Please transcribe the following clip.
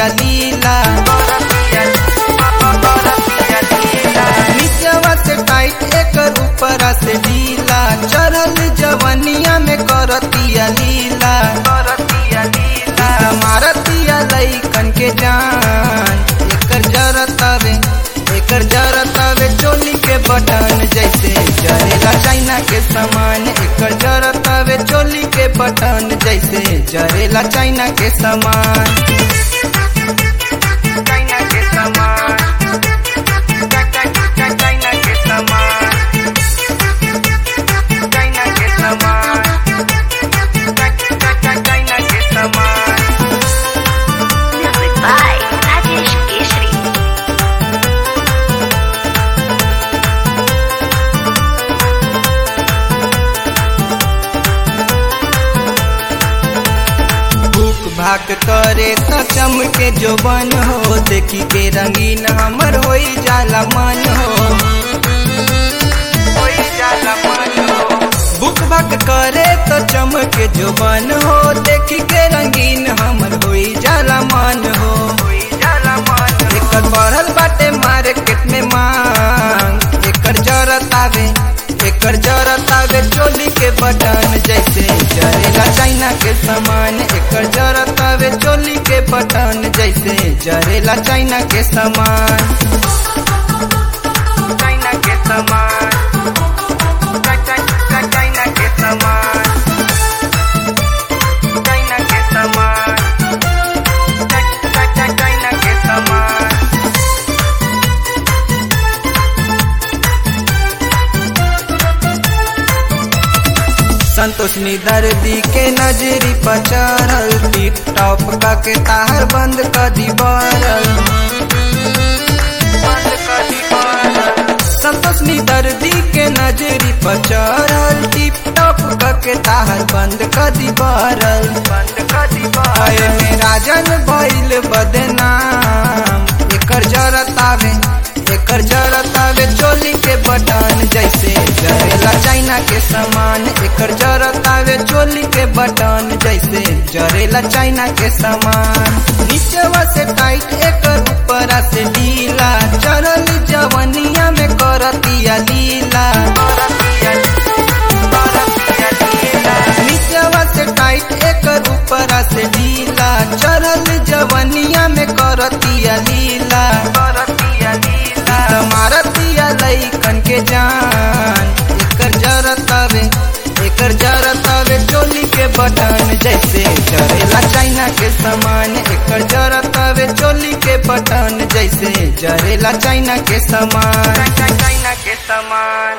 करतिया लीला नीचवा से टाइट एकर ऊपरा से ढीला चढ़ल जवनिया में करतिया लीला करतिया लीला मारतिया लइकन के जान एकर जरतावे एकर जरतावे चोली के बटन जैसे जरेला चाइना के सामान एकर जरतावे चोली के बटन जैसे जरेला चाइना के सामान चाइना के सामान चाइना के सामान चाइना के सामान चाइना के सामान Music by Rajesh Keshri. भूख भाग करे त चमके जो बन हो देखी के रंगीन हमर होई जाला मन हो होई जाला मन हो भूख भाग करे त चमके जो बन हो देखी के रंगीन हमर होई जाला मन हो होई जाला मन एकर बढ़ल बाटे मार्केट में मांग एकर जरत आवे एकर जरत आवे चोली के बटन जैसे जरेला चाइना के सामान एकर जरत आवे चोली के बटन जैसे जरेला चाइना के सामान चाइना के सामान चाइना के सामान चाइना के सामान चाइना के सामान संतोष नी दर्दी के नजरी पर चढ़ल टिप टॉप का के तार बंद कर दी बरल बंद कर दी बरल संतोष नी दर्दी के नजरी पर चढ़ल टिप टॉप का के तार बंद कर दी बरल बंद कर दी बरल में राजन भइल बदनाम एकर जरत आवे एकर जरत आवे चोली के बटन जैसे जरेला चाइना के सामान एकर जरत आवे चोली के बटन जैसे जरेला चाइना के सामान नीचवा से टाइट एकर ऊपरा से ढीला चढ़ल जवनिया में करतिया लीला नीचवा से टाइट एकर ऊपरा से ढीला चढ़ल जवनिया में करतिया लीला करतिया लीला मारतिया लइकन के जान एकर जरतावे एकर जरतावे चोली के बटन जैसे जरेला चाइना के सामान एकर जरतावे चोली के बटन जैसे जरेला चाइना के सामान चाइना के सामान